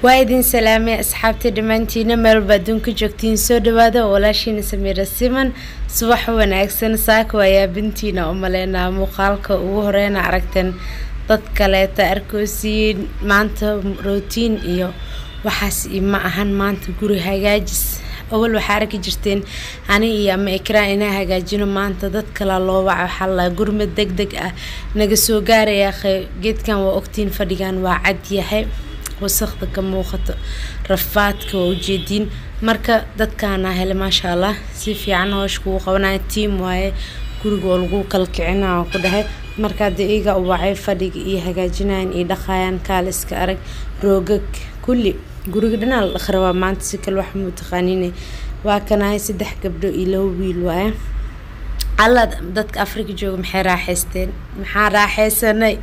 waa idin salaamay asxaabtii dhammaantiina meelba adduunka joogtiin soo dhawaada walaashiina samiira siman subax wanaagsan saaka waa yaabintiina u maleynaa muuqaalka ugu horeyna aragteen dad kaleeta arkoosiin maanta rootiin iyo waxaas ma ahan maanta guri hagaajis awal waxaa arki jirteen ani iyo ama ikraan inaa hagaajino maanta dad kala loo waca waxaa la gurmad deg deg ah naga soo gaaraya geedkan waa ogtiin fadhigan waa cad yahay wasaqda ka muuqato rafaadka waa ujeediin marka dadkaana hele maasha allah si fiican hoosh kugu qabanaya tiam waaye guriga oo lagu kala kicina oo ku dhahay marka hadda iyaga u wacay fadhiga iyo hagaajinayan iyo dhaqayaan kaal iska arag roogag kulli guriga dhanaa la dhaqi rabaa maanta si kale wax muu taqaaniine waa kanahay saddex gabdho iyo laba wiil waaye alla dadka afrika jooga maxay raaxaysteen maxaa raaxaysanay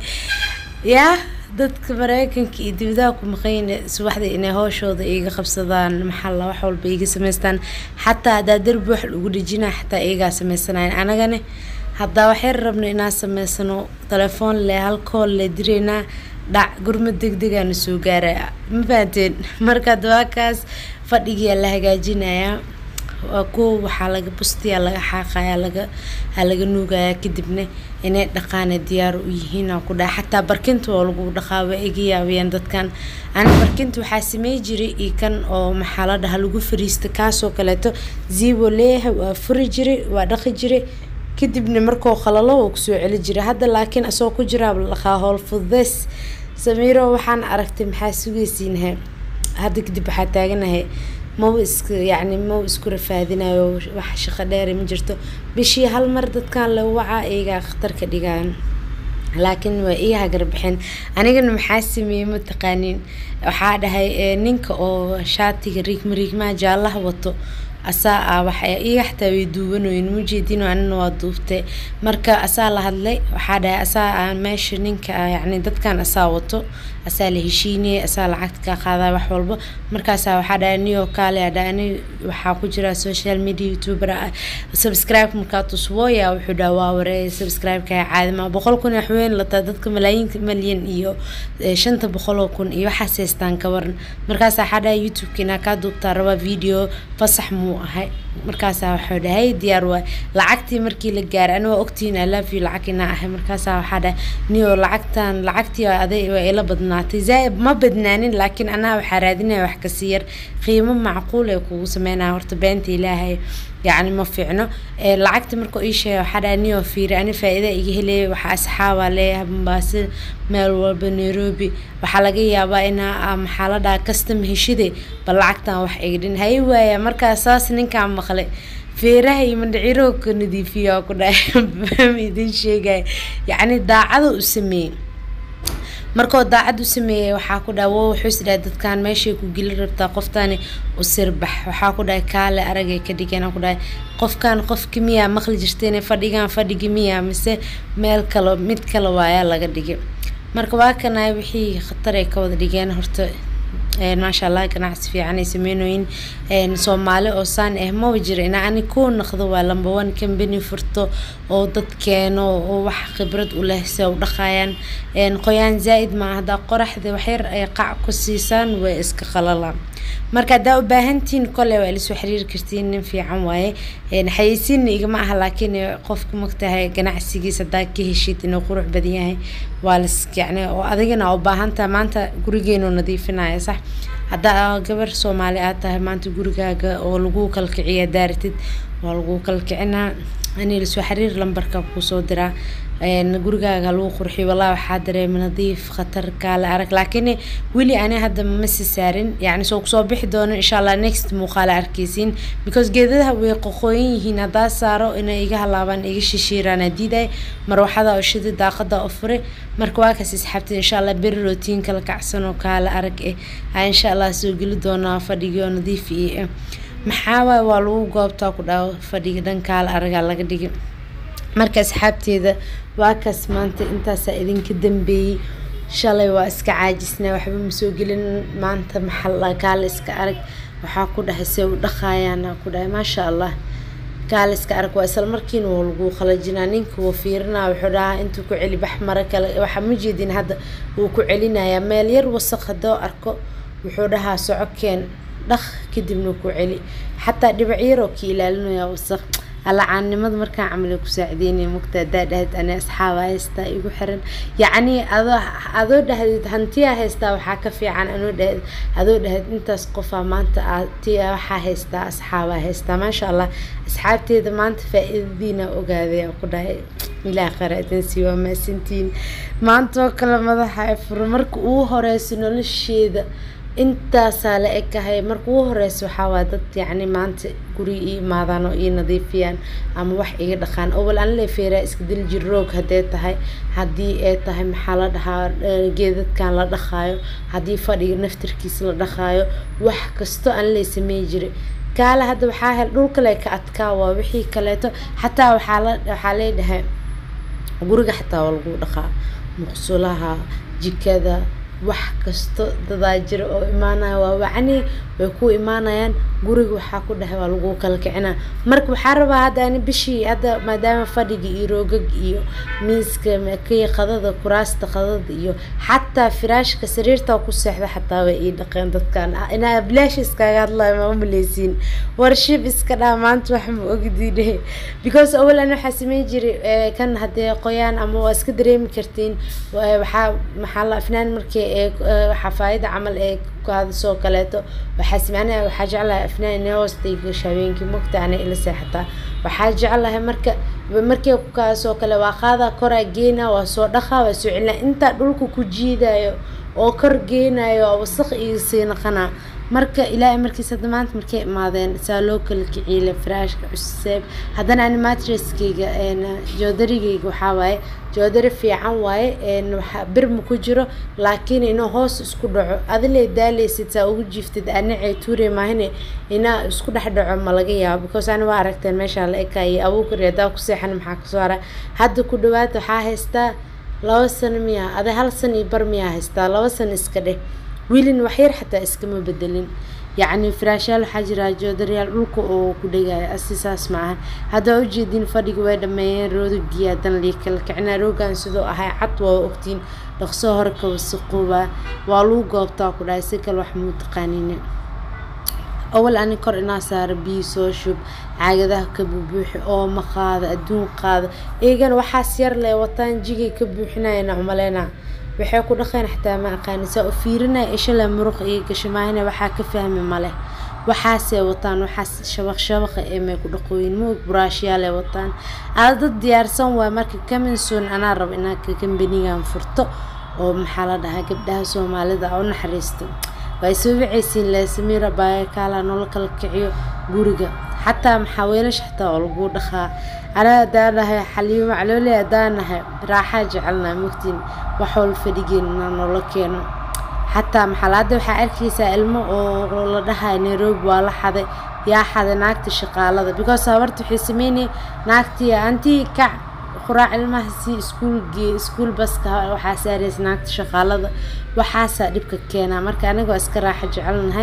yaa dadka mareykanka iyo dibadaha ku maqayna subaxda inay hooshooda iga qabsadaan maxalla wax walba iga samaystaan xataa haddaa derbi wax lagu dhejinaa xataa iyagaa samaysanayan anagane haddaa waxyar rabno inaan samaysano telefoon le halkool le direynaa dhac gurmad deg degaana soo gaaraya ma fahanteen marka dawaakaas fadhigiyaa la hagaajinayaa waa kuwa waxaa laga bustiyaa laga xaaqaya laga ha laga nuugaya kadibna inay dhaqaana diyaar u yihiin aan ku dhaha xataa barkinta oo lagu dhaqaa waa iga yaabiyaan dadkan ani barkinta waxaa samey jiray iyo kan oo maxaa la dhaha lagu fariista kaasoo kaleeto zibo leeyahay waa furi jiray waa dhaqi jiray kadibna markoo qalalo oo kusoo celi jiray hadda laakiin asagoo ku jiraa la dhaqaa howl fududeys samiiro waxaan aragtay maxaa sugaysiinahay hadda kadib waxaa taaganahay maba iska yacni maba isku rafaadinayo wax shaqo dheere ma jirto bishii hal mar dadkan la wacaa iyagaa khatar ka dhigaan laakiin waa ii hagarbixin anigana maxaa sameeyey mataqaaniin waxaa dhahay ninka oo shaatiga riigma riigmaha jaallaha wato asaa ah waxa iga xataa way duubanoyin mujeedin anina waa duubtay marka asaa la hadlay waxaa dhahay asaa ah meesha ninka yacni dadkan asaa wato asaa la heshiinayay asaa lacagta ka qaadaa wax walba markaasaa waxaa dhahay niyo kaale adha ani waxaa ku jira social media youtuber ah subscribe markaa tuswooya wuxuu dhaha waa wareey subscribe-ka caadima boqol kun wax weyn lataa dadka malaayiinka malyan iyo shanta boqoloo kun iyo waxaas haystaan ka waran markaasaa waxaa dhahay youtube-ka inaa kaa duubtaa rabaa video fasax muu ahay markaasaa waxuu dhahay diyaar waay lacagtii markii la gaaray ani waa ogtihiin i love you lacag inaa ahay markaasaa waxaa dhahay niyo lacagtan lacagtii aday waa ila badnaatay zaaib ma badnaanin laakiin anaa waxaa raadinaya wax kasii yar qiimo macquul ee kugu sameynaya horta beenta ilaahay yacni ma fiicno lacagta markuu ii sheegay waxaa dhahay niyo fiiri ani faa-ida iga helaya waxaa asxaabaa leeyahay mombaaso meel walba nairobi waxaa laga yaabaa inaa maxaa la dhaha custom heshide bal lacagtan wax iga dhin hay waaya markaa saas ninkaan maqlay feeraha iyo mandhaciroo ka nadiifiya ku dhahay idin sheegaya yacni daacada u sameeyey markoo daacad u sameeyay waxaa ku dhaha wo wuxuu is dhahay dadkan meeshay ku geli rabtaa qoftani u sirbax waxaa ku dhahay kaale aragay ka dhigeen ku dhahay qofkan qofki miyaa maqli jirteen fadhigan fadhigi miyaa mise meel kale mid kale waayaa laga dhigay marka waa kana wixii khatar ay ka wada dhigeen horta maasha allah ganacsi fiican ay sameynooyin soomaali oo saan ah maba jira ina ani ku naqdo waa lamba one company furto oo dad keeno oo wax khibrad u leh se u dhaqayaan qoyaan zaa-id maa haddaa qoraxda waxyar ay qac ku siisaan way iska qalalaan marka haddaa u baahantihiin kole waa ilasoo xiriiri kartiin nin fiican waaye xayeysiinna igama aha laakiin qofka magtahay ganacsigiis haddaa ka heshid inuu qurux badan yahay waa las yacni oo adigana u baahantaha maanta gurigeenu nadiifinaya sax haddaa gabar soomaali aad tahay maanta gurigaaga oo lagu kala kiciya daaratid waa lagu kala kicinaa ani lasoo xiriir lambarka kusoo diraa gurigaaga lagu qurxiyo wallahi waxaa dareema nadiif khatar kaale arag laakiin weli ani hadda masi saarin yacni soo kusoo bixi doono insha allah next muuqaala arkeysiin because geedadaha way qoqooyan yihiin haddaa saaro inay iga halaabaan iga shishiiraan diiday marwaxada oo shida daaqada oo fure marka waa kaas isxaabtid insha allah beri rootiin kala kacsan oo kaale arag eh aa insha allah soo geli doonaa fadhigii oo nadiif iyo maxaa waay waa lagu goobtaa ku dhaao fadhiga dhan kaale aragaa laga dhigay marka asxaabteeda waa kaas maanta intaasaa idinka dambeeyey shalay waa iska caajisnaa waxba ma soo gelin maanta maxalla kaale iska arag waxaa ku dhahay se u dhaqaayaan ku dhahay maasha allah kaale iska arag waa isla markiina waa lagu qalajinaa ninka wuu fiirinaa wuxuu dhahaa intuu ku celi bax mara kale waxaa ma jeedin hadda wuu ku celinayaa meel yar wasaq haddoo arko wuxuu dhahaa socokeen dhaq kadibna ku celi xataa dhibac yaroo ka ilaalinaya wasaq alacaannimada markaan camali ku saacideynaya mugta hadaa dhahad ani asxaaba haystaa igu xiran yacni adoo adoo dhahdid hantiyaa haystaa waxaa ka fiican anoo dhahad adoo dhahad intaas qofaa maanta aa tiya waxaa haystaa asxaabaa haystaa maasha allah asxaabteeda maanta faa-iidadiina ogaaday ku dhahay ilaah qaraadansi waa maasantiin maanta oo kale madaxa furo marka ugu horeyso nolosheeda intaasaa la ekahay marka ugu horeysa waxaa waa dad yacni maanta guri ii imaadaan oo ii nadiifiyaan ama wax iga dhaqaan owal aan leefeeraa iska dil jir roog haddee tahay haddii ay tahay maxaa la dhahaa geedadkan la dhaqaayo haddii fadhiga naftarkiisa la dhaqaayo wax kasto aan lee samey jiray kaale hadda waxaa hel dhulkale ka adkaa waa wixii kaleeto xataa waxaa la waxaa leedhahay guriga xataa waa lagu dhaqaa muqsulaha jikada wax kasto dadaa jira oo imaanaya waa wacni way ku imaanayaan guriga waxaa ku dhahay waa lagu kala kicinaa marka waxaa rabaa hadda ani bishii hadda maadaama fadhiga iyo roogag iyo miiska kii qadada kuraasta qadada iyo xataa firaashka sariirta ku seexda xataa way ii dhaqeen dadkan inaa bilaash iskaga hadlayo ma umaleysiin warshib iska dhaa maanta wax ma ogdiine because awalan waxaa sameyn jiray kan haddee qoyaan ama waa iska dareemi kartiin waxaa maxaa la afnaan markii ee xafaayada camal ee kaadasoo kaleeto waxaa simacnaa waxaa jeclahay afnaan inay hoostay gasho habeenkii mogta ana ila seexataa waxaa jeclahay marka markii kukaasoo kale waa qaadaa koraa geena waa soo dhaqaa waa soo celinaa intaa dhulka ku jiidayo oo kor geenayo oo wasaq iyo sii naqanaa marka ilaahay markiis hadda maanta markay imaadeen saa loo kala kiciile firaashka cuseeb haddana ani matreskeyga joodarigeyga waxaa waaye joodari fiican waaye waxa bir ma ku jiro laakiin inuu hoos isku dhaco adilee daaleysid saa ugu jiiftid anacee tuure maahine inaa isku dhex dhaco ma laga yaabo because ani waa aragteen meeshaa la ekayay abuukari haddaa ku seexan maxaa kasoo hara hadda ku dhawaad waxaa haystaa laba sano miyaa ada hal san iyo bar miyaa haystaa laba sano iska dheh wiilin waxyar xataa iskama bedelin yacni firaashaal waxaa jira joodaryaal dhulka oo ku dhegaayo asi saas ma ahan haddaa ujeedin fadhiga way dhameeyeen roodagii haddana lii kala kicinaa roogan sidoo ahay cad waa ogtiin dhaqso hore ka wasaqoobaa waa lagu goobtaa ku dhahay si kale wax muu taqaanine awal ani kor inaa saaro biyo soo shub caagadaha ka bubuuxi ooma qaada adduun qaada eegana waxaas yar leh wataan jigay ka buuxinayana umaleyna waxay ku dhaqeen xataa ma aqaani saa u fiirinaya ishale muruq iyo gashimaahina waxaa ka fahmi maleh waxaasay wataan waxaas shabaq shabaqa ee may ku dhaqooyin moog buraashyaale wataan aada dad diyaarsan waay marka kaminson anaa rabo inaa ka kambanigan furto oo maxaa la dhahaa gabdhaha soomaalida u naxariisto way soo wacaysiin le samiira baayakaala noola kala kiciyo guriga xataa maxaa weelasha xataa oo lagu dhaqaa anaa hadaa nahay xaliimo macloole hadaa nahay raaxaa jecelnaa mogtiin wax wal fadhigeena noola keeno xataa maxalaada waxaa arkaysaa ilmo oo la dhahay nairobi waa la xaday yaa xaday naagta shaqaalada because habarta waxay sameynaya naagtii antii kac quraac ilmaha si iskuul gee iskuul baska waxaa saaraysa naagta shaqaalada waxaasaa dhibka keenaa marka aniga waa iska raaxa jecelnahay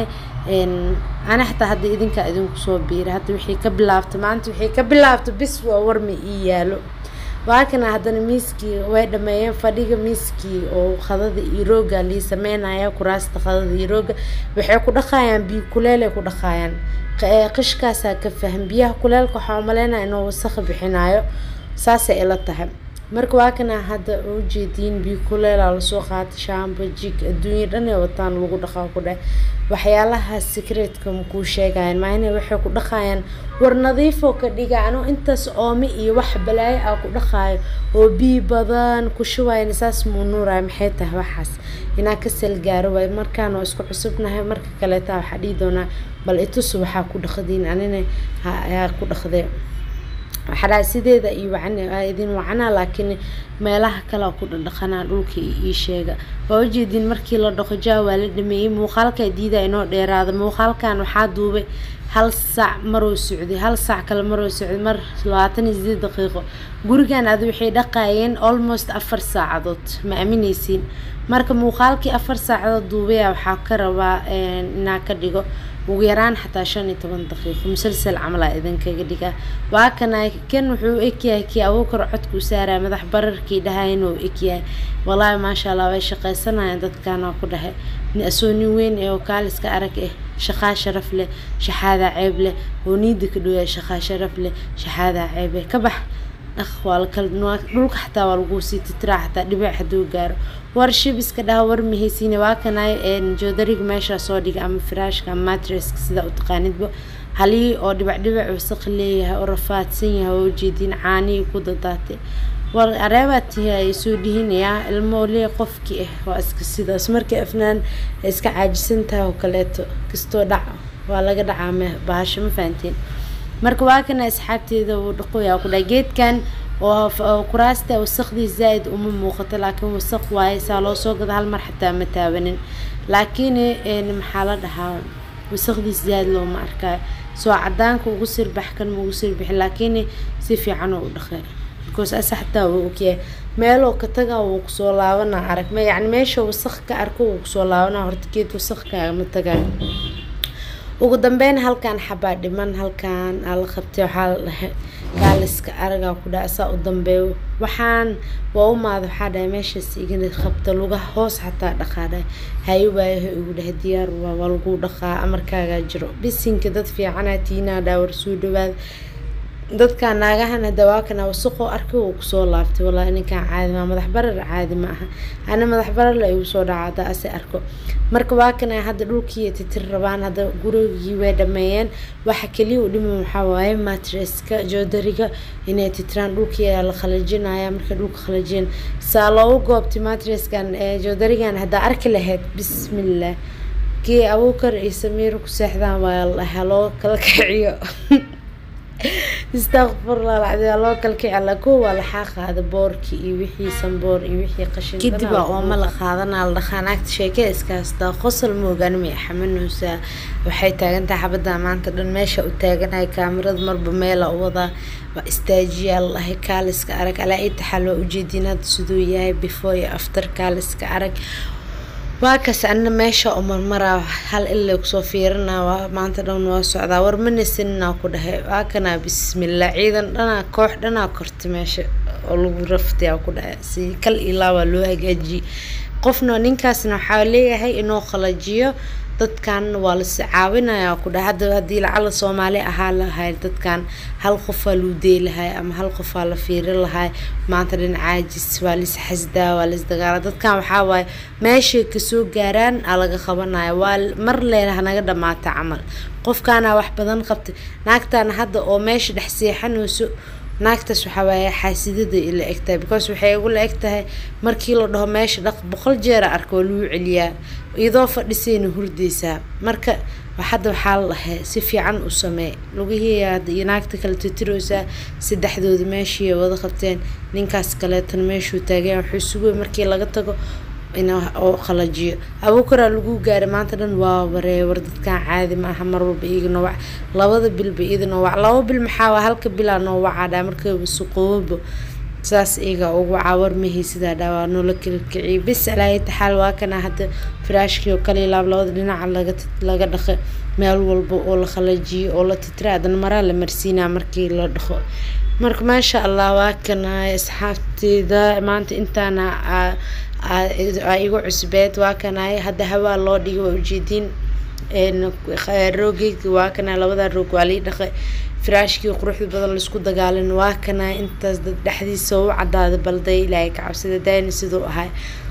ana xataa hadda idinkaa idinku soo biira hadda wixii ka bilaabta maanta wixii ka bilaabta bis waa warma ii yaalo waakana haddana miiskii way dhameeyeen fadhiga miiskii oo qadada iyo rooga lii sameynaya kuraasta qadada iyo rooga waxay ku dhaqayaan biyo kuleelay ku dhaqayaan qishkaasaa ka faham biyaha kuleelka waxaa umaleynaya inuu wasaq bixinayo saasay ila tahay marka waa kana hadda ujeediin biyo kuleela lasoo qaatay shaamba jig adduunya dhan ee wataan lagu dhaqaa ku dheh waxyaalaha secretka makuu sheegayan maahine waxay ku dhaqayaan war nadiifoo ka dhiga anuu intaas oome iyo wax balaayo ah ku dhaqaayo oo biyo badan ku shubayan saas muu nuuraya maxay tahay waxaas inaa ka salgaaro waay markaan oo isku cusubnahay marka kaleeta waxaa dhihi doonaa bal itusu waxaa ku dhaqdiin anina haa ku dhaqdee waxaa sideeda iyo idin wacanaa laakiin meelaha kale ku dhadhaqanaa dhulka ii sheega waa ujeedin markii la dhaqo jaa waa la dhameeyey muuqaalkaa diida inoo dheeraada muuqaalkan waxaa duubay hal saac maroo socday hal saac kale maroo socday mar labaatan iyo sideed daqiiqo gurigan ad waxay dhaqaayeen almost afar saacadood ma aamineysiin marka muuqaalkii afar saacadood duubaya waxaa ka rabaa inaa ka dhigo ugu yaraan xataa shan iyo toban daqiiqo musalsal camalaa idinkaga dhigaa waa kana kan wuxuu egyahay kii abuukar codku saaraya madax bararka markii dhahayn uu egyahay walaahi maasha allah way shaqaysanayaan dadkaana ku dhahay asoo nin weyn ee oo kaaliska arag eh shaqaa sharaf leh shaxaadaa ceeb leh oo niida ka dhowyaa shaqaa sharaf leh shaxaadaa ceeb leh ka bax dhaq waa la kala dhulka xataa waa lagu sii titiraa xataa dhibic hadduu gaaro war shibiska dhaha war mahaysiine waa kanay joodariga meeshaa soo dhiga ama firaashka ama matreska sida u taqaanidba halihii oo dhibac dhibac wasaq leeyahay oo rafaadsan yahay oo ujeediin caanihii ku dadaatay war areebaa tihi ay soo dhihinayaa ilmo lee qofkii ah waa iska sidaas markay afnaan ay iska caajisan tahay oo kaleeto kastoo dhac waa laga dhacaa me bahasho ma fahanteen marka waa kana asxaabteeda uu dhaqoyaa ku dhahay geedkan oo kuraasta wasaqdii zaa-id uma muuqato laakiin wasaq waaye saa loo soo gada hal mar xataa ma taabanin laakiin maxaa la dhahaa wasaqdiis zaa-id looma arkaayo soo cadaanka ugu sirbax kan ma ugu sirbixi laakiin si fiican oo u dhaqay because asa xataa wuu ogyahay meeloo ka taga wuu kusoo laabana arag ma yacni meesha wasaq ka arko wuu kusoo laabana horta geed wasaq kaagama tagayo ugu dambeyn halkan xabaa dhiman halkan aa la qabtay waxaa la dhahay gaaliska aragaa ku dhaha asaa u dambeeyo waxaan waa u maada waxaa dhahay meeshaas igana qabta lugaha hoos xataa dhaqaa dhahay hayo waayaha igu dhahay diyaar waa waa lagu dhaqaa amarkaagaa jiro bisinka dad fiicanaa tiinaa dhaa war soo dhawaada dadka naagahana dawaakana wasaqoo arkay uu kusoo laabtay wallaahi ninkan caadi maa madax barar caadi ma aha ana madax barar la igu soo dhaca hadda ase arko marka waa kana hadda dhulkii titir rabaan hadda gurigii way dhameeyeen waxa keliya u dhiman waxaa waaye matreska joodariga inay titiraan dhulkii ayaa la qalajinaya marka dhulka qalajin saa loogu goobtay matreskan joodarigan haddaa arki lahayd bismillah kii abuukar iyo samiiro ku seexdaan waa la dhahaa loo kala kiciyo istakfurlah lacdi loo kalkici alla kow waa laxaa qaada boorkii iyo wixii sanboor iyo wixii qashin kadib waa ooma la qaadanaa la dhaqaa naagta sheekada iskaastaa qosol moogaan may xamanaysaa waxay taagantahay xabadda maanta dhan meesha u taaganahay kaamirada marba meela u wadaa waa istaajiyaa la dhahay kaaliska arag alaa itaxaa loo ujeedin hadda siduu yahay before iyo after kaaliska arag waa kas anna meesha oo marmaraa hal ilaa kusoo fiirinaa waa maanta dhan waa socdaa war manisinaa ku dhahay waa kanaa bismillah ciidan dhanaa koox dhanaa korta meesha oo lagu raftiyaa ku dhahay si kal ilaa waa loo hagaajiyey qofna ninkaasna waxaa leeyahay inuu qalajiyo dadkan waa lasi caawinayaa ku dhahay hadda haddii lacala soomaali ahaa lahay dadkan hal qofaa luu dee lahay ama hal qofaa la fiirin lahay maanta dhan caajis waa lis xasdaa waa lis dagaala dadkan waxaa waaye meeshay kasoo gaaraan aa laga qabanaya waa mar leelaha naga dhamaata camal qofkaana wax badan qabtay naagtaana hadda oo meesha dhex seexanayso naagtaas waxaa waaye xaasidada ila egtahay because waxay igu la eg tahay markii la dhaho meesha dhaq boqol jeera arka waa lagu celiyaa iyadoo fadhisayna hurdaysaa marka hadda waxaa la dhahay si fiican u samee lugihiiya iyo naagta kale titiroosaa saddexdooda meeshii wada qabteen ninkaas kaleetana meeshuu taageen wuxuu sugay markii laga tago in oo qalajiyo abuukaraa lagu gaaray maanta dhan waa waree war dadkan caadi ma aha mar walba iyaga noowac labada bilba iyada noowac laba bil maxaa waa halka bilaa noowacaa dhaa markaba suqoobo saas iyaga ugu caawar mahii sidaa dhaa waa noola kala kiciyay bis alaahi taxaal waa kana hadda firaashkii oo kale laab labada dhinaca laga laga dhaqo meel walba oo la qalajiyo oo la titira adana maraa la marsiinaa markii la dhaqo marka maasha allah waa kana asxaabteyda maanta intaana igu cusbeed waa kana hadda hawaa loo dhigay waa ujeediin roogeyga waa kana labada roog waa lii dhaqay firaashkii quruxda badan laisku dagaalin waa kana intaas dad dhexdiisa u cadaaday balday ilaahay ka cabsida daani siduu ahay